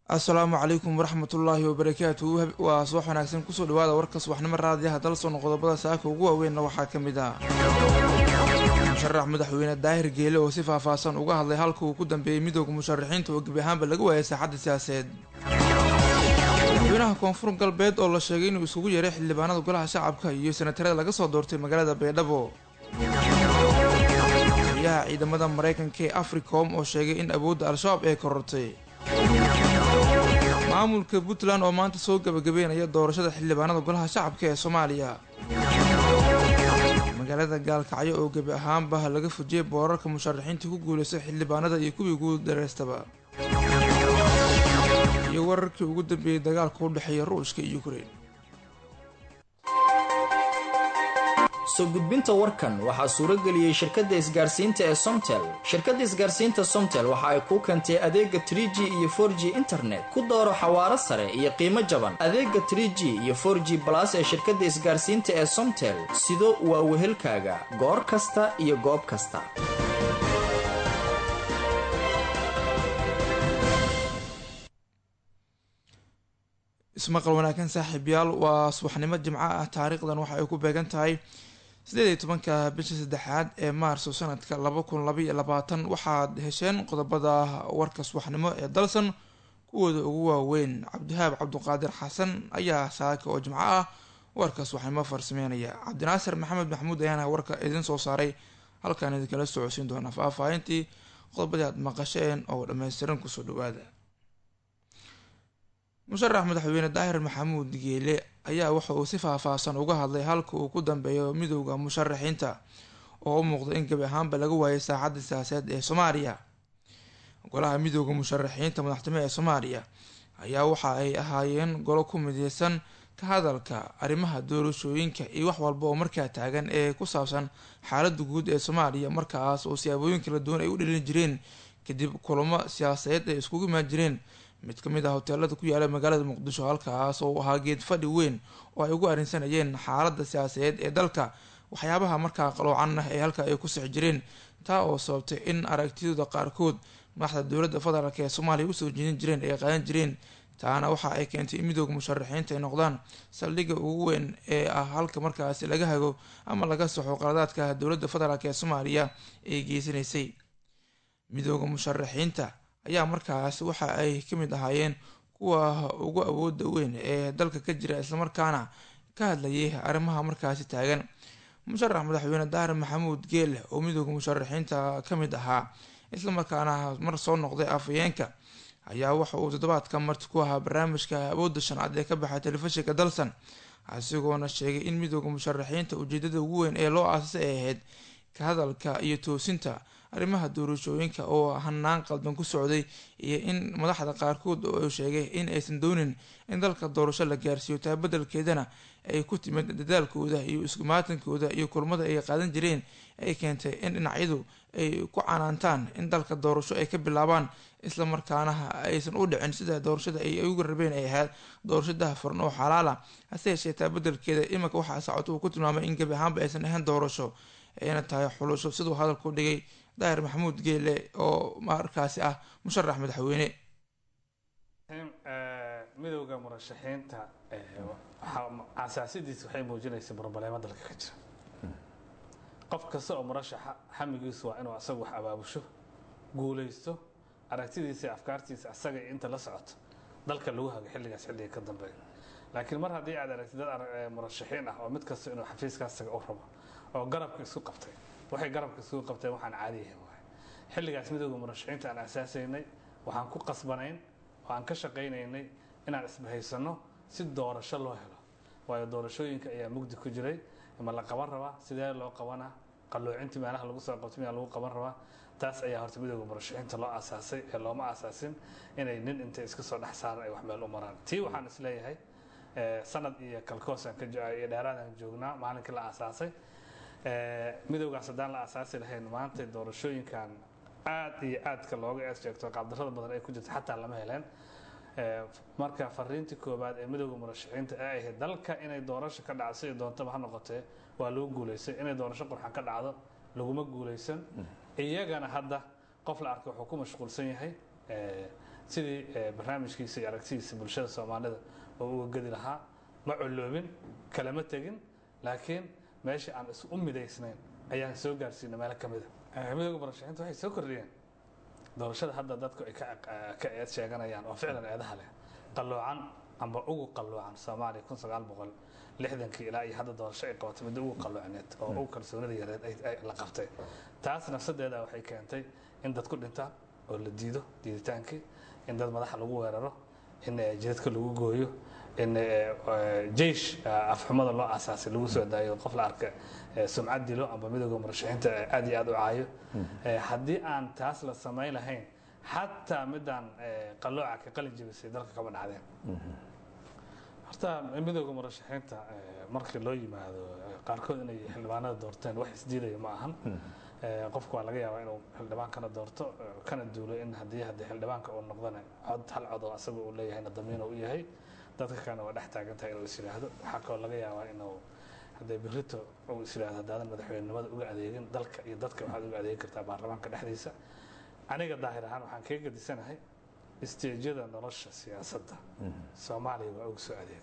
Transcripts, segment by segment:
assalaamu calaykum waraxmatullaahi wabarakaatu waa subax wanaagsan kusoo dhawaada warka subaxnimo raadiyaha dalsoon qodobada saaka ugu waaweynna waxaa ka mid ah musharax madaxweyne daahir geele oo si faahfaahsan uga hadlay halka uu ku dambeeyey midooda musharaxiinta oo gebi ahaanba laga waayay saaxadda siyaaseed madaxweynaha koonfur galbeed oo la sheegay inuu isugu yeeray xildhibaanada golaha shacabka iyo senatarada laga soo doortay magaalada baydhabo taliyaha ciidamada maraykanka ee africom oo sheegay in awoodda al-shabaab ay korortay maamulka puntland oo maanta soo gabagabeynaya doorashada xildhibaanada golaha shacabka ee soomaaliya magaalada gaalkacyo oo gebi ahaanba laga fujiyay boorarka musharaxiinta ku guuleystay xildhibaanada iyo kuwii guud dareystaba iyo wararkii ugu dambeeyey dagaalka u dhexeeya ruushka iyo ukrein soo gudbinta warkan waxaa suurageliyey shirkadda isgaarsiinta ee somtel shirkadda isgaarsiinta somtel waxa ay kuu keentay adeega tr g iyo for g internet ku dooro xawaaro sare iyo qiimo jaban adeega tr g iyo for g balas ee shirkadda isgaarsiinta ee somtel sido waa wehelkaaga goor kasta iyo goob kasta ismaqal wanaagsan saaxiibyaal waa subaxnimo jimco ah taariikhdan waxa ay ku beegan tahay sideed iyo tobanka bisha saddexaad ee maarso sanadka laba kun labaiyo labaatan waxaad hesheen qodobada warka subaxnimo ee dalsan kuwooda ugu waaweyn cabdihaab cabduqaadir xasan ayaa saaka oo jimco ah warka subaxnimo farsameynaya cabdinaasir maxamed maxamuud ayaana warka idin soo saaray halkaan idinkala socodsiin doona faahfaahintii qodobadii aad maqasheen oo dhammaystiran kusoo dhawaada musharax madaxweyne daahir maxamuud geele ayaa waxa uu si faahfaahsan uga hadlay halka uu ku dambeeyo midooda musharaxiinta oo u muuqda in gebi ahaanba laga waayay saaxadda siyaasadeed ee soomaaliya golaha midooda musharaxiinta madaxtimo ee soomaaliya ayaa waxa ay ahaayeen golo ku mideysan ka hadalka arrimaha doorashooyinka iyo wax walba oo markaa taagan ee ku saabsan xaalada guud ee soomaaliya markaas oo siyaabooyin kala duwan ay u dhalin jireen kadib kulamo siyaasadeed ay iskugu imaan jireen mid ka mid ah hoteelada ku yaala magaalada muqdisho halkaas oo ahaa geed fadhi weyn oo ay ugu arrinsanayeen xaaladda siyaasadeed ee dalka waxyaabaha markaa qaloocan ah ee halka ay ku sixi jireen taa oo sababtay in aragtidooda qaarkood madaxda dowladda federaalk ee soomaaliya usoo jeedin jireen ay qaadan jireen taana waxa ay keentay in midooda musharaxiinta ay noqdaan saldhigga ugu weyn ee ah halka markaasi laga hago ama laga saxo qaladaadka dowladda federaalk ee soomaaliya ay geysanaysay midooda musharaxiinta ayaa markaas waxa ay ka mid ahaayeen kuwa ugu awooda weyn ee dalka ka jira islamarkaana ka hadlayay arrimaha markaasi taagan musharax madaxweyne daahir maxamuud geele oo midooda musharaxiinta ka mid ahaa islamarkaana mar soo noqday afhayeenka ayaa waxa uu toddobaadka marti ku ahaa barnaamijka awoodda shanaad ee ka baxay telefishinka dalsan isagoona sheegay in midooda musharaxiinta ujeedada ugu weyn ee loo aasasay ay ahayd ka hadalka iyo toosinta arrimaha doorashooyinka oo hanaan qaldan ku socday iyo in madaxda qaarkood oo sheegay in aysan doonin in dalka doorasho la gaarsiiyo taa beddelkeedana ay ku timid dadaalkooda iyo iskumaatankooda iyo kulmada ay qaadan jireen ay keentay in dhinacyadu ay ku canaantaan in dalka doorasho ay ka bilaabaan islamarkaana aysan u dhicin sida doorashada ay ugu rabeen ay ahayd doorasho dahafuran oo xalaala hase yeeshee taa beddelkeeda iminka waxaa socota uu ku tilmaamay in gebi ahaanba aysan ahayn doorasho ayna tahay xulusho siduu hadalku dhigay daahir maxamuud geele oo markaasi ah musharax madaxweyne midowda murashaxiinta asaasidiis waxay muujinaysa barbaleemo dalka ka jira qof kasta oo murashaxa xamigiisu waa inuu asagu wax abaabusho guulaysto aragtidiisa iyo afkaartiisa asaga inta la socoto dalka lagu hago xilligaas xilliga ka dambeeya laakiin mar haddii aad aragtid dad murashaxiin ah oo mid kasta inuu xafiiskaasaga u rabo oo garabka isku qabtay waxay garabka isugu qabteen waxaan caadiyahay waay xilligaas midooda murashaxiinta aan asaasaynay waxaan ku qasbanayn oo aan ka shaqaynaynay inaan isbahaysano si doorasho loo helo waayo doorashooyinka ayaa mugdi ku jiray ma la qaban rabaa sidee loo qabanaa qalloocintii meelaha lagu soo qabtay miyaa lagu qaban rabaa taas ayaa horta midooda murashaxiinta loo aasaasay ee looma aasaasin inay nin intay iska soo dhex saaran ay wax meel u maraan tii waxaan isleeyahay sanad iyo kalkoosaan ka iyo dheeraadaan joognaa maalinkii la aasaasay midowgaas haddaan la aasaasi lahayn maanta doorashooyinkan aad iyo aadka looga ees sheegto qaabdarrada badan ay ku jirta xataa lama heleen marka fariintii koowaad ee midowda murashaxiinta ee ahayd dalka inay doorasho ka dhacdo sidai doontaba ha noqotee waa lagu guulaystay inay doorasho qurxan ka dhacdo laguma guulaysan iyagana hadda qof la arka wuxuu ku mashquulsan yahay sidii barnaamijkiisa iyo aragtidiisa bulshada soomaalida oo uga gedi lahaa ma coloobin kalama tegin laakiin meeshii aan is u midaysnayn ayaan soo gaarsiinay meelo ka mida midooda murashaxiinta waxay soo kordhiyeen doorashada hadda dadku ay ka eed sheeganayaan oo ficlan eedaha leh qalloocan amba ugu qalloocan soomaaliya kun sagaal boqol lixdankii ilaa iyo hadda doorasho ay qabatay midda ugu qalloocaneed oo ugu kalsoonida yareed la qabtay taas nafsadeeda waxay keentay in dad ku dhintaan oo la diido diiditaankii in dad madaxa lagu weeraro in jidadka lagu gooyo in jeish afxumada loo aasaasay lagu soo daayo qof la arka sumcad dilo amba midooda murashaxiinta aad iyo aad u caayo haddii aan taas la samayn lahayn xataa midaan qallooca ka qalin jebisay dalka kama dhacdeen horta midooda murashaxiinta markii loo yimaado qaarkood inay xildhibaanada doorteen wax isdiidaya ma ahan qofku waa laga yaabaa inuu xildhibaan kana doorto kana duulo in haddii haddii xildhibaanka uu noqdana cod hal cod oo asaga uu leeyahayna damiin u yahay dadka kalena waa dhex taagan tahay inuu is yidhaahdo waxaa kaloo laga yaabaa inuu haddee birito uu is yidhahdo haddaadan madaxweynenimada uga adeegin dalka iyo dadka waxaad uga adeegi kartaa baarlamaanka dhexdiisa aniga daahir ahaan waxaan kaga gadisanahay isteejyada nolosha siyaasadda soomaaliya waa uga soo adeegay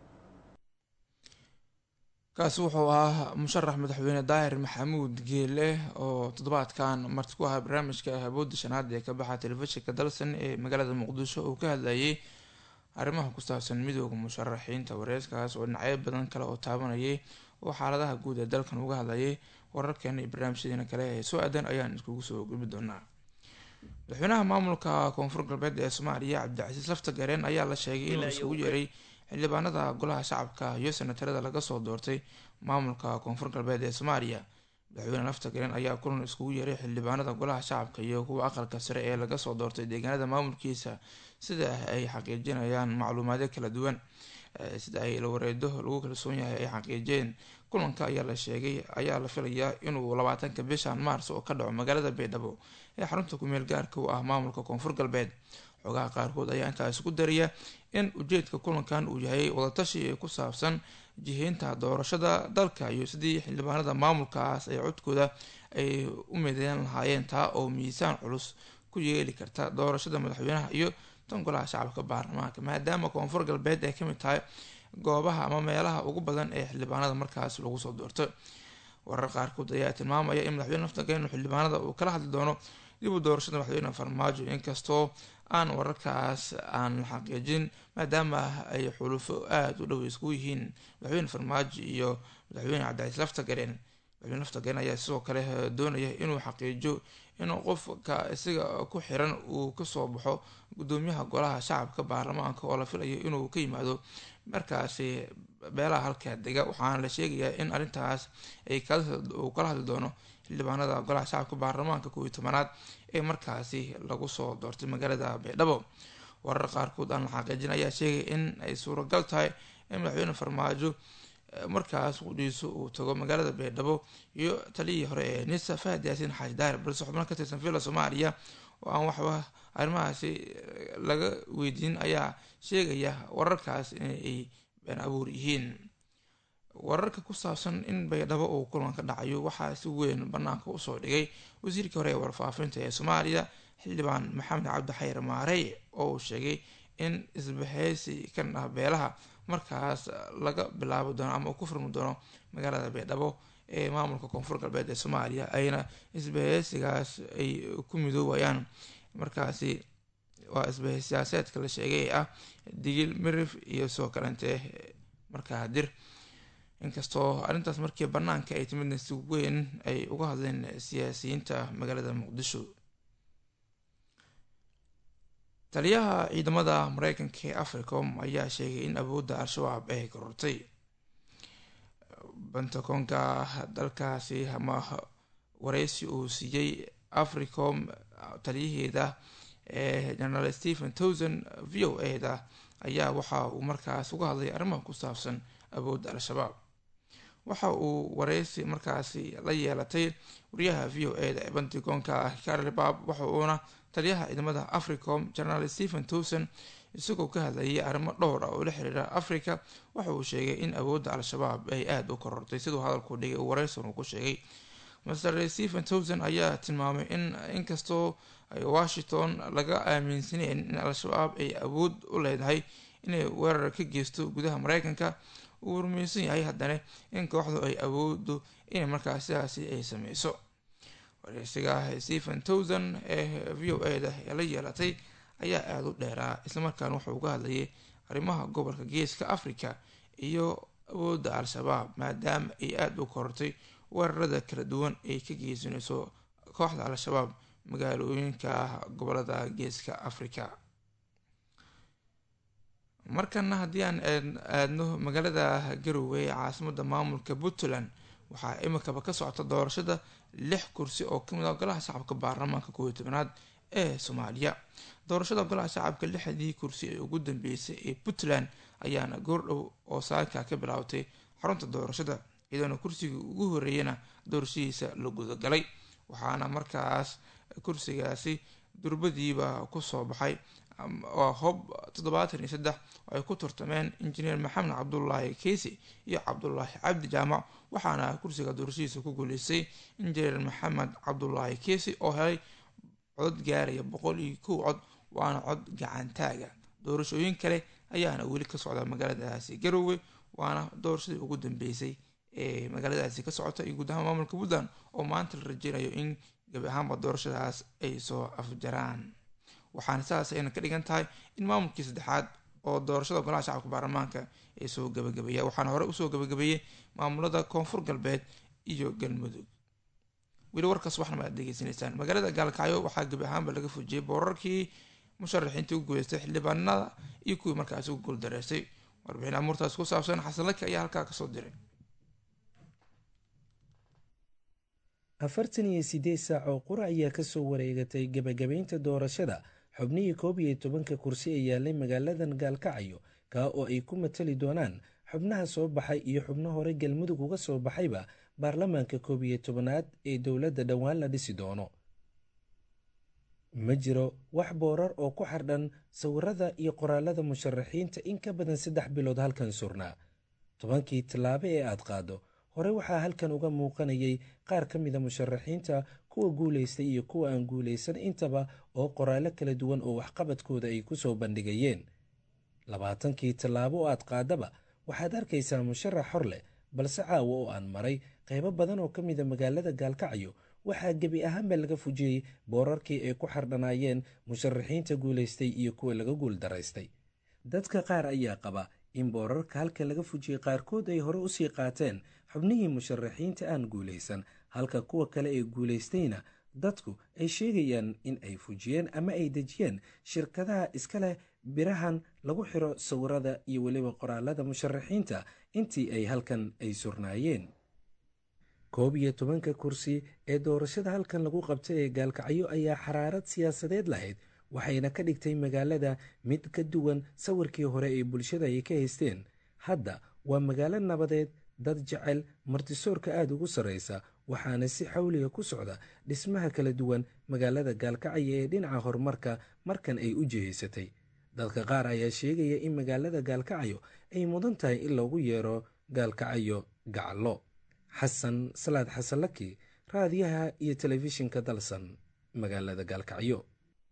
kaasi wuxuu ahaa musharax madaxweyne daahir maxamuud geele oo toddobaadkan marti ku ahaa barnaamijka awoodda shanaad ee ka baxa telefishinka dalsan ee magaalada muqdisho uu ka hadlayay arrimaha ku saabsan midooda musharaxiinta wareeskaas oo dhinacyo badan kale oo taabanayay oo xaaladaha guud ee dalkan uga hadlayay wararkeena iyo barnaamijyadeena kale ee soo aadan ayaan iskugu soo gudbi doonaa madaxweynaha maamulka koonfur galbeed ee soomaaliya cabdicasiis lafta gareen ayaa la sheegay inuu isugu yeeray xildhibaanada golaha shacabka iyo senatarada laga soo doortay maamulka koonfur galbeed ee soomaaliya madaxweyne lafta gareen ayaa kulan iskugu yeeray xildhibaanada golaha shacabka iyo kuwa aqalka sare ee laga soo doortay deegaanada maamulkiisa sida ay xaqiijinayaan macluumaadyo kala duwan sida ay lawareedo lagu kalsoon yahay ay xaqiijiyeen kulanka ayaa la sheegay ayaa la filayaa inuu labaatanka bishan maars oo ka dhaco magaalada baydhabo ee xarunta kumeel gaarka u ah maamulka koonfur galbeed xogaha qaarkood ayaa intaas ku daraya in ujeedka kulankan uu yahay wadatashi ku saabsan jiheynta doorashada dalka iyo sidii xildhibaanada maamulkaas ay codkooda ay u mideyn lahaayeen taa oo miisaan culus ku yeeli karta doorashada madaxweynaha iyo tan golaha shacabka baarlamaanka maadaama koonfur galbeed ay kamid tahay goobaha ama meelaha ugu badan ee xildhibaanada markaas lagu soo doorto warar qaarkood ayaa tilmaamaya in madaxweyne naftageenu xildhibaanada uu kala hadli doono dib u doorashada madaxweyne farmaajo inkastoo aan wararkaas aan la xaqiijin maadaama ay xulufo aada u dhow isku yihiin madaxweyne farmaajo iyo madaxweyne cabdicaiis laftagareen madaxweyne laftagareen ayaa sidoo kale doonaya inuu xaqiijiyo in qofka isaga ku xiran uu kasoo baxo gudoomiyaha golaha shacabka baarlamaanka oo la filayo inuu ka yimaado markaasi beelaha halkaa dega waxaana la sheegayaa in arrintaas ay uu kala hadli doono xildhibaanada golaha shacabka baarlamaanka kooiyi tobanaad ee markaasi lagu soo doortay magaalada baydhabo warar qaarkood aan la xaqiijin ayaa sheegay in ay suuragal tahay in madaxweyne farmaajo markaas qudhiiso uu tago magaalada baydhabo iyo taliyii hore ee nisa fahad yaasiin xaaji daahir balse xubno ka tirsan villa soomaaliya oo aan waxba arrimahaasi laga weydiin ayaa sheegaya wararkaas inay been abuur yihiin wararka ku saabsan in baydhabo uu kulan ka dhacayo waxaa si weyn banaanka usoo dhigay wasiirkii hore ee warfaafinta ee soomaaliya xildhibaan maxamed cabdi xayr maarey oo uu sheegay in isbaheysi ka ah beelaha markaas laga bilaabi doono ama uu ku furmi doono magaalada baydhabo ee maamulka koonfur galbeed ee soomaaliya ayna isbaheysigaas ay ku midoowayaan markaasi waa isbahey siyaaseedka la sheegay ee ah digil mirif iyo soo kalente markaa dir inkastoo arrintaas markii banaanka ay timidna si weyn ay uga hadleen siyaasiyiinta magaalada muqdisho taliyaha ciidamada mareykanka ee africom ayaa sheegay in awoodda al-shabaab ay korortay bantakoonka dalkaasi ama wareysi uu siiyey africom taliyaheeda ee generaal stephen towson v o a da ayaa waxa uu markaas uga hadlay arrimaha ku saabsan awoodda al-shabaab waxa uu wareysi markaasi la yeelatay wariyaha v o a da ee bantakoonka carli bab waxa uuna taliyaha ciidamada africom generaal stephen towson isagoo ka hadlayay arrimo dhowr ah oo la xiriira africa waxa uu sheegay in awoodda al-shabaab ay aada u korortay siduu hadalku dhigay uu wareysan uu ku sheegay master stephen towson ayaa tilmaamay in inkastoo ay washington laga aaminsaneyn in al-shabaab ay awood u leedahay inay weerar ka geysto gudaha mareykanka uu rumaysan yahay haddana in kooxdu ay awoodo inay markaas sidaasi ay sameyso wareysiga stephen towson ee v o a da ee la yeelatay ayaa aada u dheeraa islamarkaana wuxuu uga hadlayay arrimaha gobolka geeska africa iyo awoodda al-shabaab maadaama ay aada u korortay weerarada kala duwan ay ka geysanayso kooxda al-shabaab magaalooyinka gobolada geeska africa markana haddii aan aadno magaalada garowe ee caasimada maamulka puntland waxaa imikaba ka socota doorashada lix kursi oo kamid ah golaha shacabka baarlamaanka kooiyo tobanaad ee soomaaliya doorashada golaha shacabka lixdii kursi ee ugu dambeysay ee puntland ayaana goordhow oo saaka ka bilaabtay xarunta doorashada iyadoona kursigii ugu horeeyana doorashadiisa la gudagalay waxaana markaas kursigaasi durbadiiba kusoo baxay waa hob toddobaatan iyo saddex oo ay ku turtameen injineer maxamed cabdulaahi keysi iyo cabdulaahi cabdi jaamac waxaana kursiga doorashadiisa ku guuleystay injineer maxamed cabdulaahi keysi oo helay codod gaaraya boqol iyo kow cod waana cod gacantaaga doorashooyin kale ayaana weli ka socda magaaladaasi garowe waana doorashadii ugu dambeysay ee magaaladaasi ka socota iyo guud ahaan maamulka puntland oo maanta la rajeynayo in gabi ahaanba doorashadaas ay soo afjaraan waxaana sidaas ayna ka dhigan tahay in maamulkii saddexaad oo doorashada golaha shacabka baarlamaanka ay soo gabagabeeya waxaana hore usoo gabagabeeyey maamulada koonfur galbeed iyo galmudug weli warkaas waxna ma aad degeysanaysaan magaalada gaalkacyo waxaa gabi ahaanba laga fujiyey boorarkii musharaxiintii ugu guuleystay xildhibaanada iyo kuwii markaasi ugu guuldareystay warbixin amuurtaas ku saabsan xasan laki ayaa halkaa kasoo diray afartan iyo siddeed saac oo qura ayaa kasoo wareegatay gebagabaynta doorashada xubnihii koob iyo tobanka kursi ee yaalay magaaladan gaalkacyo kaa oo ay ku matali doonaan xubnaha soo baxay iyo xubno hore galmudug uga soo baxayba baarlamaanka koob iyo tobanaad ee dowladda dhowaan la dhisi doono ma jiro wax boorar oo ku xardhan sawirada iyo qoraalada musharaxiinta in ka badan saddex bilood halkan surnaa tobankii tallaabo ee aad qaado hore waxaa halkan uga muuqanayay qaar ka mida musharaxiinta kuwa guulaystay iyo kuwa aan guulaysan intaba oo qoraallo kala duwan oo waxqabadkooda ay ku soo bandhigayeen labaatankii tallaabo oo aad qaadaba waxaad arkaysaa musharax hor leh balse caawa oo aan maray qaybo badan oo ka mida magaalada gaalkacyo waxaa gebi ahaanba laga fujiyey boorarkii ay ku xardhanaayeen musharaxiinta guulaystay iyo kuwa laga guuldaraystay dadka qaar ayaa qaba in boorarka halka laga fujiyey qaarkood ay hore usii qaateen xubnihii musharaxiinta aan guulaysan halka kuwa kale ee guulaystayna dadku ay sheegayaan in ay fujiyeen ama ay dejiyeen shirkadaha iska leh birahan lagu xiro sawirada iyo weliba qoraalada musharaxiinta intii ay halkan ay surnaayeen koob iyo tobanka kursi ee doorashada halkan lagu qabtay ee gaalkacyo ayaa xaraarad siyaasadeed lahayd waxayna ka dhigtay magaalada mid ka duwan sawirkii hore ee bulshada ay ka haysteen hadda waa magaalo nabadeed dad jecel martisoorka aada ugu sarraysa waxaana si xawliga ku socda dhismaha kala duwan magaalada gaalkacyo ee dhinaca horumarka markan ay u jihaysatay dadka qaar ayaa sheegaya in magaalada gaalkacyo ay mudan tahay in loogu yeero gaalkacyo gacallo xasan salaad xasanlaki raadiyaha iyo telefishinka dalsan magaalada gaalkacyo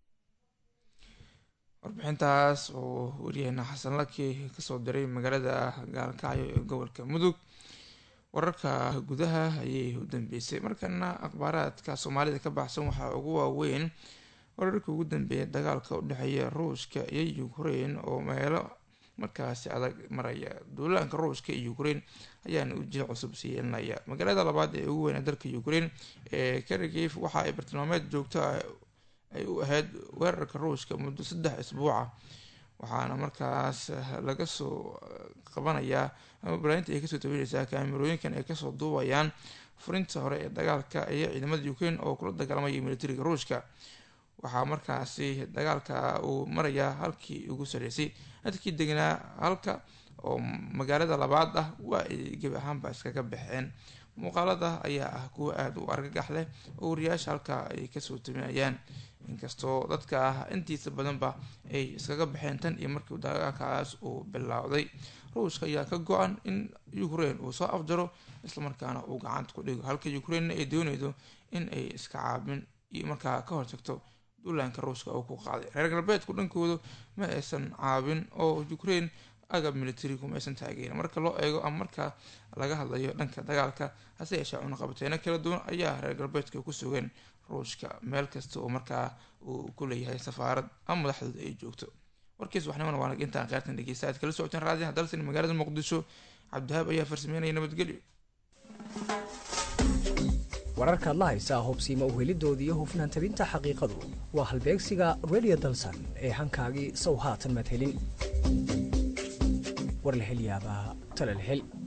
warbixintaas oo waryaheena xasan laki kasoo diray magaalada gaalkacyo ee gobolka mudug wararka gudaha ayay u dambeysay markana akhbaaraadka soomaalida ka baxsan waxaa ugu waaweyn wararkii ugu dambeeyay dagaalka u dhexeeya ruushka iyo ukrain oo meelo markaasi adag maraya duulaanka ruushka iyo ukrain ayaana ujeed cusub sii yeelinaya magaalada labaad ee ugu weyn dalka ukrain ee karagif waxa ay bartilmaameed joogto ah ay u ahayd weerarka ruushka muddo saddex isbuuca waxaana markaas laga soo qabanayaa ama balaainta ay kasoo tabanaysaa kaamirooyinkan ay kasoo duubayaan furinta hore ee dagaalka iyo ciidamada ukrain oo kula dagaalamaya militariga ruushka waxaa markaasi dagaalka uu marayaa halkii ugu sareysay dadkii deganaa halka oo magaalada labaad ah waa ay gebi ahaanba iskaga baxeen muuqaalada ayaa ah kuwa aada u argagax leh oo wariyaasha halkaa ay kasoo taminayaan inkastoo dadka ah intiisa badanba ay iskaga baxeen tan iyo markii dagaalkaas uu bilowday ruushka ayaa ka go-an in ukraine uu soo afjaro islamarkaana uu gacanta ku dhigo halka ukrainena ay dooneydo in ay iska caabin iyo markaa ka hortagto duulaanka ruushka uu ku qaaday reer galbeedku dhankooda ma aysan caabin oo ukraine agab militarigu ma aysan taageerin marka loo eego ama marka laga hadlayo dhanka dagaalka hase yeeshee cunaqabateeno kala duwan ayaa reer galbeedka ku sugeen ruushka meel kasta oo markaa uu ku leeyahay safaarad ama madaxdooda ay joogto warkiis waxnimana waa nag intaan qaartan dhegeysta aad kala socoteen raadiyaha dalsan magaalada muqdisho cabdihaab ayaa farsameynaya nabadgelyo wararkaad la haysaa hubsiima uhelidooda iyo hufnaan tabinta xaqiiqadu waa halbeegsiga radio dalsan ee hankaagii sow haatan madhelin war la hel yaabaa tala la hel